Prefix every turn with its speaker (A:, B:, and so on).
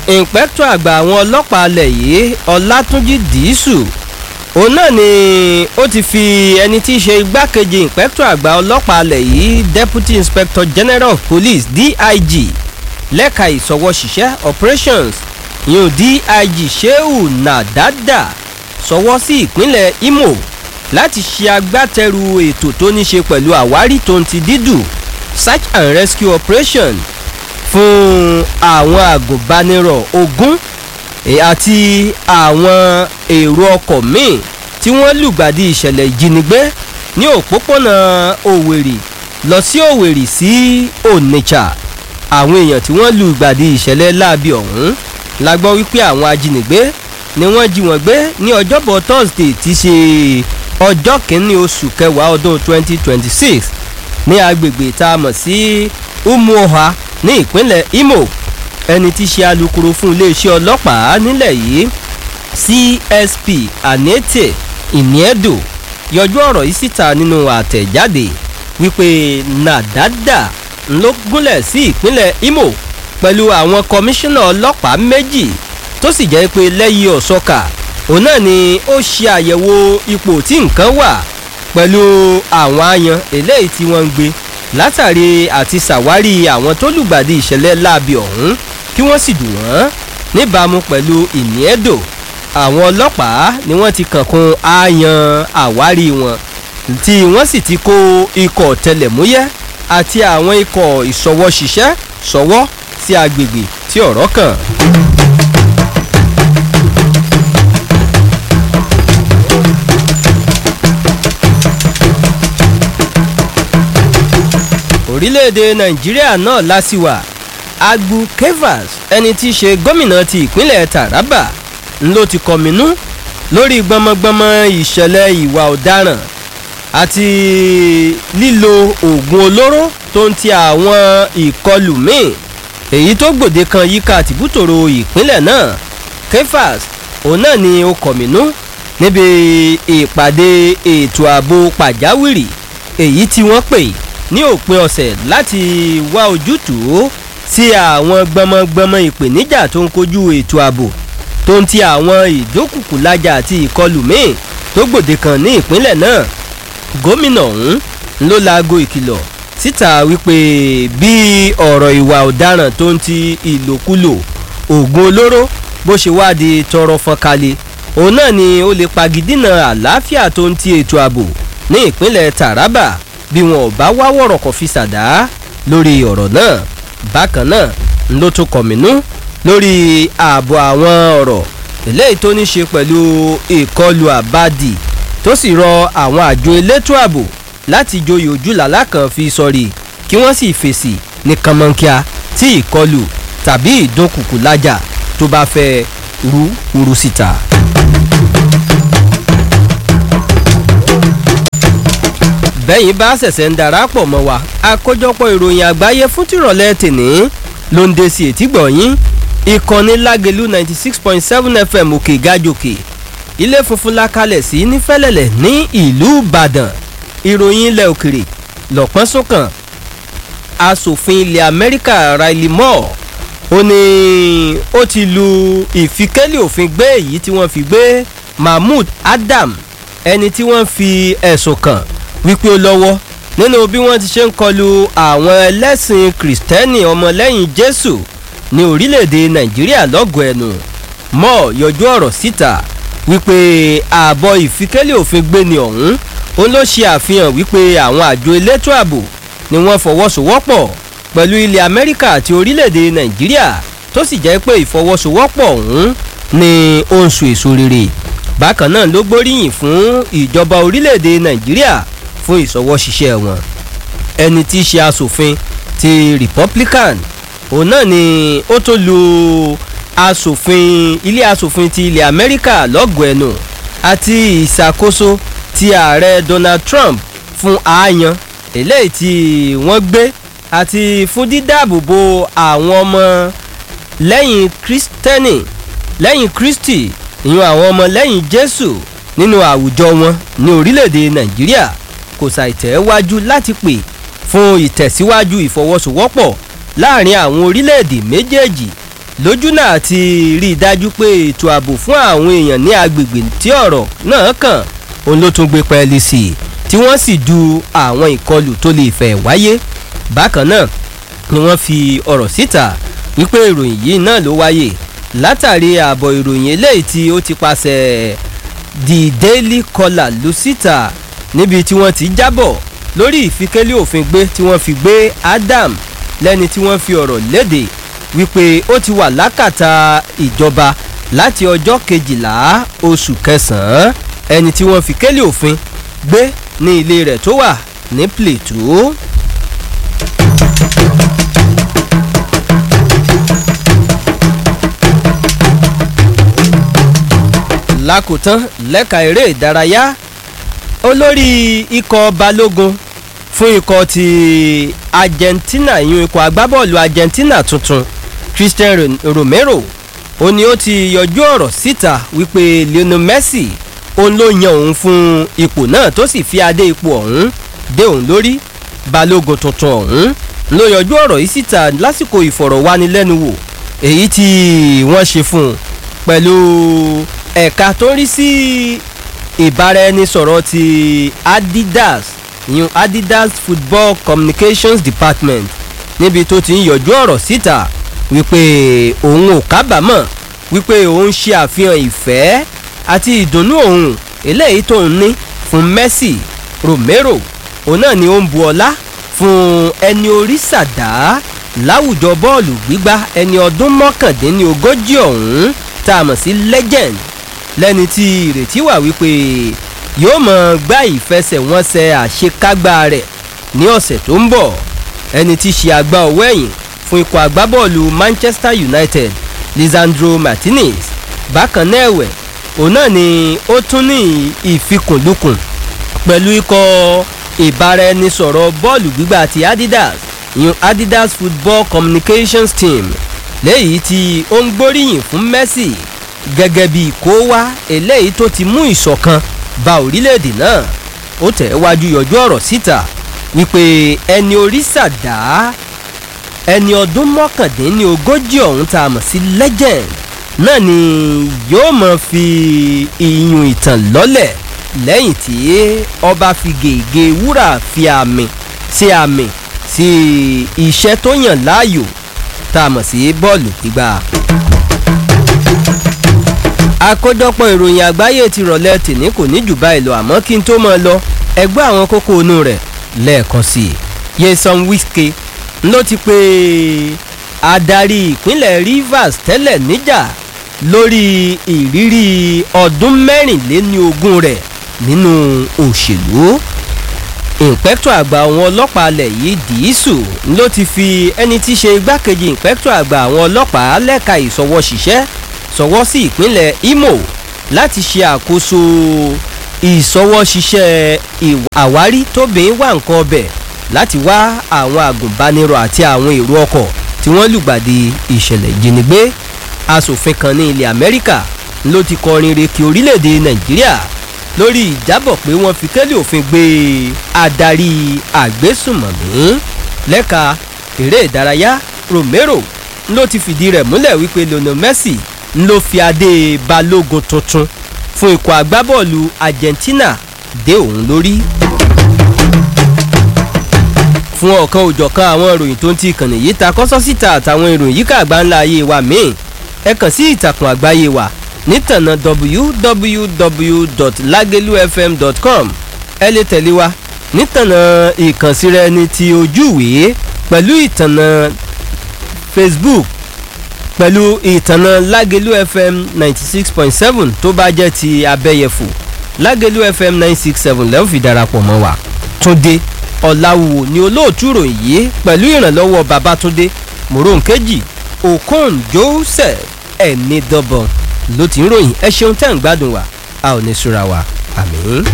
A: ìǹpẹ́tọ̀ àgbà àwọn ọlọ́pàá alẹ̀ yìí ọlátúnjì dìísù òun náà ni ó ti fi ẹni tí í ṣe igbákejì ìǹpẹ́tọ̀ àgbà ọlọ́pàá alẹ̀ yìí deputy inspector general of police dig lẹ́ka ìsọwọ́ṣiṣẹ́ operations yóò dig sheu nadada sọwọ́ sí ìpínlẹ̀ imo láti ṣe agbátẹrù ètò tó ní ṣe pẹ̀lú àwárí tó ń ti dídù search and rescue operation fún àwọn àgùnbánirọ̀ ogún àti àwọn èrò ọkọ̀ míì tí wọ́n lùgbàdì ìṣẹ̀lẹ̀ ìjínigbé ní òpópónà òwèrì lọ sí òwèrì sí onitsha àwọn èèyàn tí wọ́n lùgbàdì ìṣẹ̀lẹ̀ láabi ọ̀hún la gbọ́ wípé àwọn ajínigbé ni wọ́n jí wọn gbé ní ọjọ́bọ̀ thursday ti ṣe ọjọ́ kìíní oṣù kẹwàá ọdún 2026 ní agbègbè tá a mọ̀ sí umuoha ní ìpínlẹ̀ imo ẹni tí ṣe alukoro fún iléeṣẹ́ ọlọ́pàá nílẹ̀ yìí csp anete iniedo yọjú ọ̀rọ̀ yìí síta nínú àtẹ̀jáde wípé nàdádà ló gúnlẹ̀ sí ìpínlẹ̀ imo pẹ̀lú àwọn kọmíṣánná ọlọ́pàá méjì tó sì jẹ́ pé lẹ́yìn ọ̀sọ́kà òun náà ni ó ṣe àyẹ̀wò ipò tí nǹkan wà pẹ̀lú àwọn ayan eléyìí tí wọ́n ń gbé látàrí àti ṣàwárí àwọn tó lùgbàdì ìṣẹ̀lẹ̀ láabi ọ̀hún kí wọ́n sì dùn wọ́n níbàámu pẹ̀lú ìníẹ́dò àwọn ọlọ́pàá ni wọ́n ti kànkun ayan àwárí wọn tí wọ́n sì ti kó ikọ̀ tẹlẹ̀múyẹ́ àti àwọn ikọ̀ ìṣọwọ́ṣiṣẹ́ ṣọwọ́ sí agbègbè tí ọ̀rọ̀ kàn. orílẹ̀-èdè nàìjíríà náà lásìwà agbu kevas ẹni tí í ṣe gómìnà ti ìpínlẹ̀ taraba ló ti kọminú lórí gbọmọgbọmọ ìṣẹ̀lẹ̀ ìwà ọ̀daràn àti lílo oògùn olóró tó ń ti àwọn ìkọlù míì èyí tó gbòde kan yíká tìbútòrò ìpínlẹ̀ náà kefas òun náà ni ó kọminú níbi ìpàdé ètò ààbò pàjáwìrì èyí tí wọ́n pè ní òpin ọ̀sẹ̀ láti wá ojútùú sí àwọn gbọmọgbọmọ ìpèníjà tó ń kojú ètò ààbò tó ń ti àwọn ìdókùkùlájà àti ìkọlù míì tó gbòde kan ní ìpínlẹ̀ náà gómìnà ọ̀hún ló laago ìkìlọ̀ síta wípé bí ọ̀rọ̀ ìwà ọ̀daràn tó ń ti ìlòkulò oògùn olóró bó ṣe wá di tọrọ fọnkalẹ̀ òun náà ni ó lè pagidínà àlàáfíà tó ń ti ètò ààbò ní ìpínlẹ̀ taraba bí wọn ò bá wá wọ̀rọ̀ kọ̀ fi ṣàdá lórí ọ̀rọ̀ náà bákan náà ló tún kọ̀mínú lórí ààbò àwọn ọ̀rọ̀ eléyìí tó ní ṣe pẹ̀lú ìkọlù àbádì tó sì rọ àwọn àjọ elétò ààbò láti joyè ojúlàlá kan fi sọrí kí wọ́n sì fèsì ní kànmọ́nkíá tí ìkọlù tàbí ìdúnkùkù lájà tó bá fẹ́ rú urú síta. bẹ́yìn bá ṣẹ̀ṣẹ̀ ń darapọ̀ mọ́ wa àkójọpọ̀ ìròyìn àgbáyé fún tìrọ̀lẹ́ tèní ló ń de sí etí gbọ̀nyìn ìkànnì lágẹ̀lú ninety six point seven fm òkè gájòkè ilé funfun la kalẹ̀ sí nífẹ̀lẹ̀lẹ̀ ní ìlú ìbàdàn ìròyìn ilẹ̀ òkèrè lọ́pọ́n sókàn asòfin ilẹ̀ amẹ́ríkà riley moore ó ní ó ti lu ìfikẹ́lẹ̀ òfin gbé èyí tí wọ́n fi gbé mahmood adam ẹni tí wọ́n fi ẹ̀sùn kàn wípé ó lọ́wọ́ nínú bí wọ́n ti ṣe ń kọlu àwọn ẹlẹ́sìn kìrìtẹ́nì ọmọlẹ́yìn jésù ní orílẹ̀-èdè nàìjíríà lọ́gọ̀ọ́ ẹnu mọ́ yọjú ọ̀rọ̀ síta wípé ààbọ̀ ìfikẹ́lẹ̀ òfin gbéni ọ̀hún ó ló ṣe àfihàn wípé àwọn àjọ elétò ààbò ni wọ́n fọwọ́sowọ́pọ̀ pẹ̀lú ilẹ̀ amẹ́ríkà àti orílẹ̀-èdè nàìjíríà tó sì jẹ́ pé ìfọwọ́sowọ́pọ̀ ọ̀hún ni ó ń so èso rere bákan náà ló gbóríyìn fún ìjọba orílẹ̀-èdè nàìjíríà fún ìsọwọ́ ṣiṣẹ́ wọn ẹni tí í ṣe asòfin ti republican òun náà ni ó tó lu asòfin ilé asòfin ti ilẹ̀ amẹ́ríkà lọ́gọ̀ọ́ ẹnu àti ìṣàkóso ti ààrẹ donald trump fún ààyàn eléyìí tí wọ́n gbé àti fún dídáàbòbò àwọn ọmọ lẹ́yìn kristẹni lẹ́yìn kristi ìyún àwọn ọmọ lẹ́yìn jésù nínú àwùjọ wọn ní orílẹ̀-èdè nàìjíríà kò ṣàìtẹ́wájú láti pè fún ìtẹ̀síwájú ìfọwọ́sowọ́pọ̀ láàrin àwọn orílẹ̀-èdè méjèèjì lójú náà ti rí i dájú pé ètò ààbò fún àwọn èèyàn ní agbègbè tí ọ̀rọ̀ náà kàn òun ló tún gbé pẹ́ẹ́lí sí i tí wọ́n sì du àwọn ìkọlù tó lè fẹ́ wáyé bákan náà ni wọ́n fi ọ̀rọ̀ síta wípé ìròyìn yìí náà ló wáyé látàrí ààbọ̀ ìròyìn eléyìí tí ó ti paṣẹ the daily caller lù síta níbi tí wọ́n ti jábọ̀ lórí ìfikẹ́lẹ́ òfin gbé tí wọ́n fi gbé Adam lẹ́ni tí wọ́n fi ọ̀rọ̀ léde wípé ó ti wà lákàtà ìjọba láti ọjọ́ kejìlá oṣù kẹsàn-án ẹni tí wọ́n fi kẹ́lẹ́ òfin gbé ní ilé rẹ̀ tó wà ní Plateau. lákòótán lẹ́ka eré ìdárayá olórí ikọ̀ balógun fún ikọ̀ ti Argentina ìyún ikọ̀ agbábọ́ọ̀lù Argentina tuntun Christian Romero ó ní ó ti yọjú ọ̀rọ̀ síta wípé Lionel Messi òun ló yan òun fún ipò náà tó sì fi adé ipò ọ̀hún dé òun lórí balógun tuntun ọ̀hún ló yọjú ọ̀rọ̀ yìí síta lásìkò ìfọ̀rọ̀wánilẹ́nuwò èyí tí wọ́n ṣe fún un pẹ̀lú ẹ̀ka tó ń rí sí ìbáraẹnisọ̀rọ̀ ti Adidas ìyún Adidas Football Communications Department níbi tó ti ń yọjú ọ̀rọ̀ síta wípé òun ò kábàámọ̀ wípé òun ṣe àfihàn ìfẹ́ àti ìdùnnú òun eléyìí tó ń ní fún Messi Romero òun náà ni ó ń bu ọlá fún ẹni orí sàdá láwùjọ bọ́ọ̀lù gbígbá ẹni ọdún mọ́kàndínlógójì ọ̀hún tá a mọ̀ sí legend lẹ́ni tí ìrètí wà wípé yóò mọ̀ gbá ìfẹsẹ̀wọnsẹ̀ àṣekágbá rẹ̀ ní ọ̀sẹ̀ tó ń bọ̀ ẹni tí ṣe àgbá ọwọ́ ẹ̀yìn fún ikọ̀ agbábọ́ọ̀lù Manchester United Lisandro Martinez bákan náà ẹ̀wẹ̀ òun náà ni ó tún ní ìfikùnlukùn pẹ̀lú ikọ̀ ìbáraẹnisọ̀rọ̀ bọ́ọ̀lù gbígbà ti Adidas ìyún Adidas Football Communications Team léyìí tí ó ń gbóríyìn fún Messi gẹ́gẹ́ bí kó wá eléyìí tó ti mú ìṣọ̀kan ba orílẹ̀-èdè náà ó tẹ̀ wájú yọjú ọ̀rọ̀ síta wípé ẹni orí sàdá ẹni ọdún mọ́kàndínlógójì ọ̀hún tá a mọ̀ sí legend náà ni yóò mọ̀ fi ìyún ìtàn lọ́lẹ̀ lẹ́yìn tí ọba fi gègé wúrà fi àmì sí àmì sí iṣẹ́ tó yàn láàyò tá a mọ̀ sí bọ́ọ̀lù gbígbà. àkójọpọ̀ ìròyìn àgbáyé ti rọ̀lẹ́ tìní kò ní jù báyìí lọ àmọ́ kí n tó máa lọ ẹgbẹ́ àwọn kókó inú rẹ̀ lẹ́ẹ̀kan sí i. Nyesom Wike ló ti pe adarí ìpínlẹ̀ Rivers tẹ́lẹ̀ níjà lórí ìrírí ọdún mẹ́rìnléníogún rẹ̀ nínú òṣèlú ìǹpẹ́kítọ̀ àgbà àwọn ọlọ́pàá alẹ̀ yìí dìísù ló ti fi ẹni tí í ṣe igbákejì ìǹpẹ́kítọ̀ àgbà àwọn ọlọ́pàá lẹ́ka ìṣọwọ́ṣiṣẹ́ ṣọwọ́ sí ìpínlẹ̀ Imo láti ṣe àkóso ìṣọwọ́ṣiṣẹ́ àwárí tóbìnrin wà nǹkan ọbẹ̀ láti wá àwọn àgùnbánirọ̀ àti àwọn èrò ọkọ̀ tí wọ́n lùgbàdì ìṣẹ̀lẹ̀ ìjínigbé asòfin kan ní ilẹ̀ Amẹ́ríkà ló ti kọrin rèké orílẹ̀-èdè Nàìjíríà lórí ìjábọ̀ pé wọ́n fi kélé òfin gbé adarí àgbésùmọ̀mí lẹ́ka eré ìdárayá Romero ló ti fìdí rẹ̀ múlẹ̀ wípé Lionel Messi ló fi adé balógun tuntun fún ikọ̀ agbábọ́ọ̀lù Argentina dé òun lórí. fún ọ̀kan òjọ̀kan àwọn ìròyìn tó ń ti ìkànnì yìí ta kọ́sọ́ síta àtàwọn ìròyìn yíká àgbáńlá ayé wa míì ẹ kàn sí ìtàkùn àgbáyé wa nítànà www.lagelufm.com ẹ lè tẹ̀lé wa nítànà ìkànsíra ẹni ti ojúwèé pẹ̀lú ìtànà Facebook pẹ̀lú ìtànà Lagelu FM ninety six point seven tó bá jẹ́ ti abẹ́yẹfò Lagelu FM nine six seven lẹ́wọ̀n fi darapọ̀ mọ́ wa Túndé Ọ̀làwùwò ni olóòtú ìròyìn yìí pẹ̀lú ìrànlọ́wọ́ Babátúndé Mòrónkèjì Okon Joseph ẹni dọ́bọ̀n ló ti ń ròyìn ẹ ṣeun tẹ́ ń gbádùn wa a ò ní súra wa àmín.